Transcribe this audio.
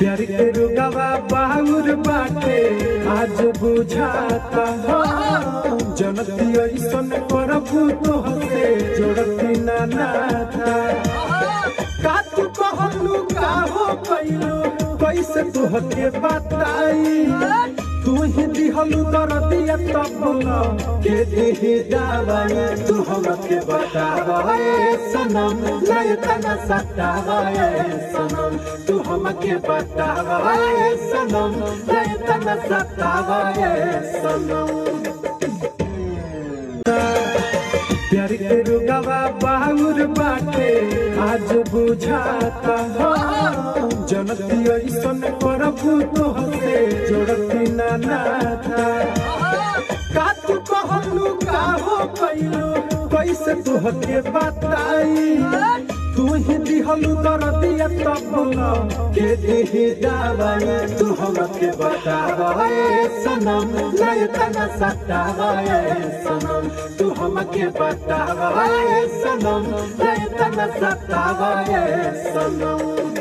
प्यार के रुगवा बाहुर बाटे आज बुझाता जनती ऐसन करबू तो हसे जोड़ती ना नाता का तू कहलू का हो कैलू कैसे तू हके बताई तू ही दिहलू दरदिया तब बोला के दिही दवाई तू हमके बतावे सनम नहीं तना सतावे सनम तू हमके बतावे सनम नहीं तना सतावे सनम प्यार के रुगवा बाहुर बाटे आज बुझाता जनती ऐसन करबू तो हसे जोड़ती ना नाता का तू कहलू का हो कैलू कैसे तू हके बताई तू ही दिहलू दरदिया तब बोला के दिही दवाई तू हमके बतावे सनम नहीं तना सतावे सनम तू हमके बतावे सनम नहीं तना सतावे सनम